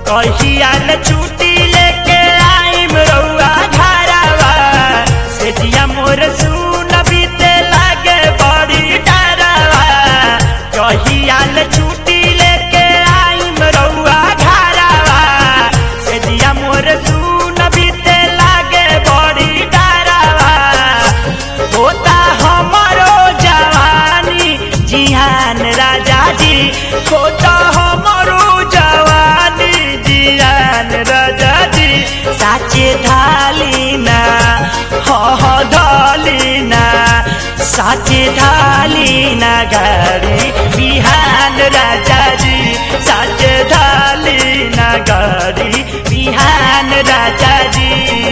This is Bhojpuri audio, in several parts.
कहिया न छुट्टी लेके आइम रउआ घरवा से जिया मोर सुन बीते लागे बड़ी डरवा कहिया न छुट्टी लेके आइम रउआ घरवा से जिया मोर सुन बीते लागे बड़ी डरवा होता हमारो जवानी जिहान राजा जी होता हमारो जवानी जिहान राजा जी साचे धालीना ह ह धालीना साचे धालीना गाड़ी बिहान राजा जी साचे धालीना गाड़ी बिहान राजा जी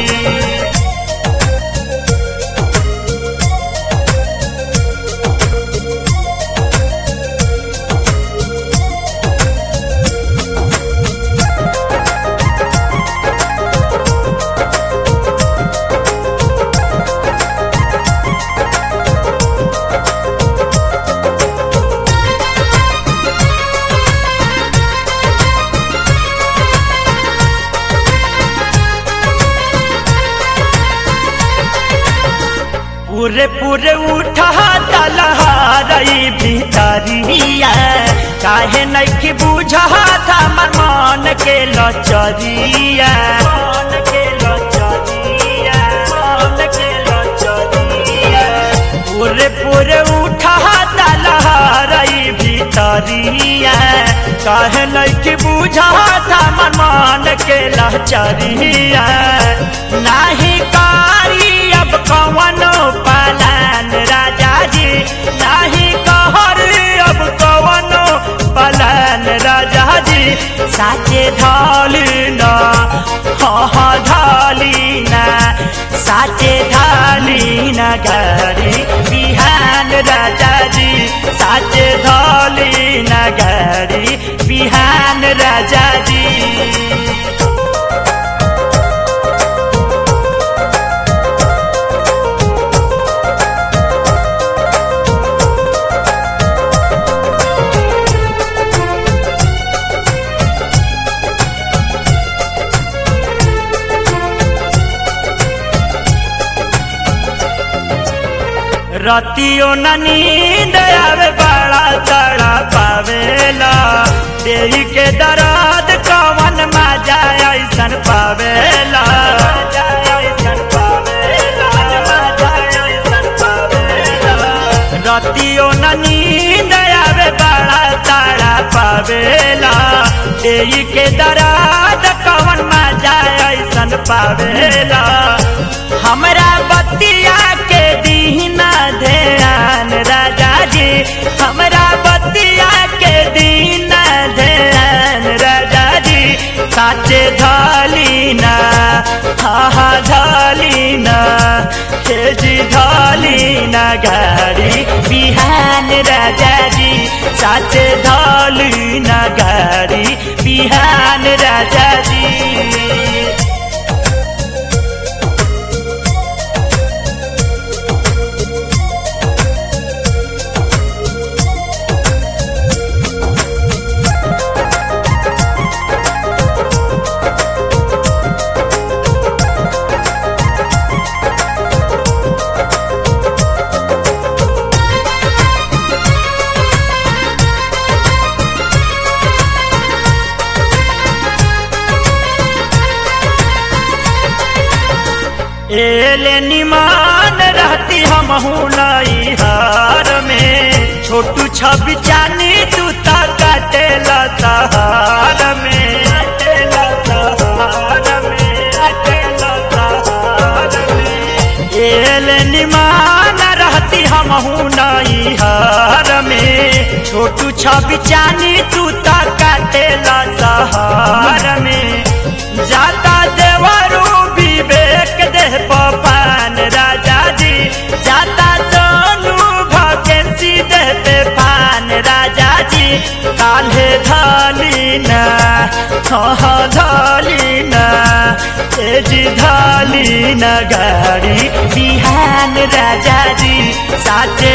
पूरे पूरे उठा तलहारई भितरिया काहे नइखे बुझा था मन मन के लचरिया मन के लचरिया मन के लचरिया पूरे पूरे उठा तलहारई भितरिया काहे नइखे बुझा था मन मन के लचरिया नाही कारी अब कवनो पलान राजा जी नाही कहर अब कवनो पलान राजा जी साचे ढालिना हा ढालिना साचे ढालिना गाड़ी बिहान राजा जी साचे ढालिना गाड़ी बिहान राजा जी रतियो न नींद आवे बड़ा तड़ा पावेला देही के दर्द कवन मजा ऐसन पावेला रतियो न नींद आवे बड़ा तड़ा पावेला देही के दर्द कवन मजा ऐसन पावेला हमरा बतिया के दीना ध्यान राजा जी हमरा बतिया के दीना ध्यान राजा जी साचे ढालीना हा हा ढालीना हे जी ढालीना गाड़ी बिहान राजा जी साचे ढालीना गाड़ी बिहान राजा जी एले निमान रहती हम नई हार में छोटू छवि चानी तू ता काटेला सहार में काटेला सहार में काटेला सहार में एले निमान रहती हम नई हार में छोटू छवि चानी तू ता काटेला सहार में जाता देवरू विवेक देह पपान राजा जी जाता सोनू भकेंसी देह पे पान राजा जी काल्हे धालीना हाँ धालीना तेजी धालीना गाड़ी बिहान राजा जी साचे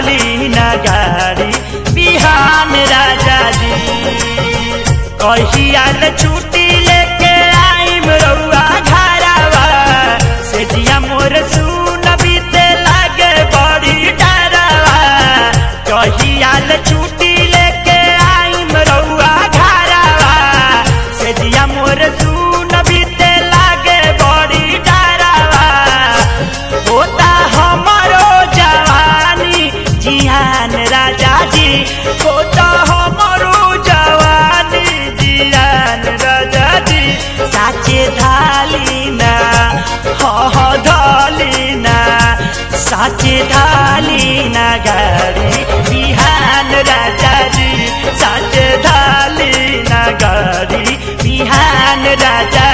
धालीना गाड़ी बिहान राजा जी कहिया कहियाल छुट्टी लेके आइम रउआ घरवा से जिया मोर सुन बीते लागे बड़ी डरवा कहियाल छुट्टी लेके आइम रउआ घरवा से जिया मोर सुन बीते लागे बड़ी डरवा होता हमारो जवानी जियान राजा जी होता हमारो जवानी जियान राजा जी साचे धालीना ह ह धालीना साचे धालीना गाड़ी बिहान राजा जी साचे धालीना गाड़ी बिहान राजा